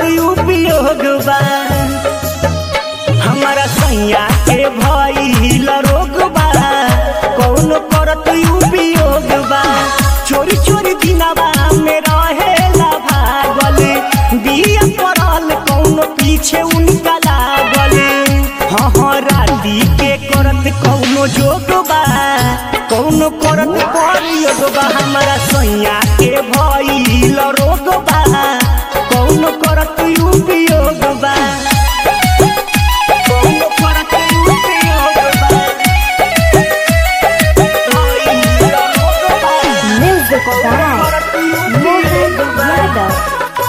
उपयोग बा हमारा सैया के भइल रोग बा कौन करत उपयोग बा चोरी चोरी दिनवा में रहेला भागल बिया पड़ल कौन पीछे उनका लागल हाँ हाँ राती के करत कौनो जोग बा कौनो करत प्रयोग बा हमारा सैया के भइल रोग बा कौनो करत उपयोग बा कौनो करत उपयोग बा भइल रोग बा Music by Mohan Yadav.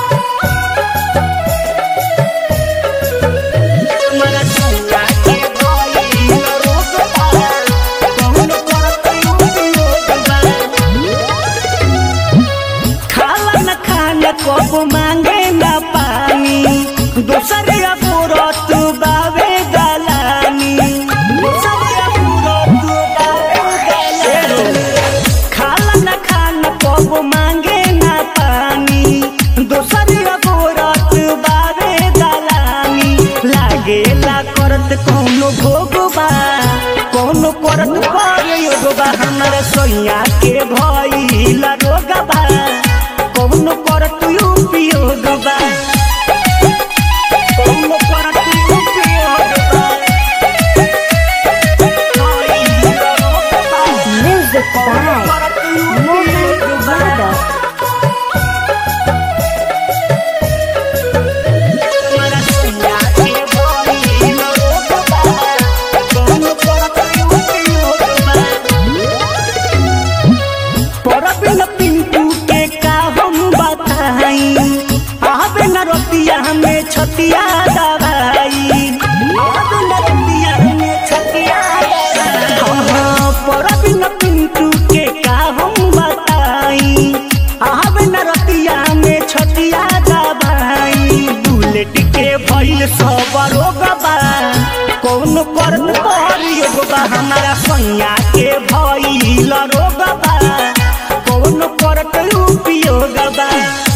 हमारा सैया के भइल रोग बा कौनो करत उपयोग बा खाला न खाना कब मांगे न पानी दोसर अपुरत बावे गलानी दोसर अपुरत बावे गलानी खाला न खाना कब मांगे न पानी दोसर अपुरत बावे गलानी लागेला करत कौनो भोग बा कौनो करत प्रयोग बा हमरा सोइया के भइल रोग बा कौनो करत उपयोग बा कौनो करत उपयोग बा भइल रोग बा Music by करत Mohan उपयोग बा Yadav. हमारा सैया के भइल रोग बा कौनो करत उपयोग बा परबिन पिंटू के का हम बताई आवे न रोतिया हमें छतिया दवाई आवे न रोतिया हमें छतिया दवाई परबिन पिंटू के का हम बताई आवे न रोतिया हमें छतिया दवाई बुलेट के भइल सब रोग बा कौन करत प्रयोग बा हमारा सैया के भइल रोग बा कौन करत उपयोग बा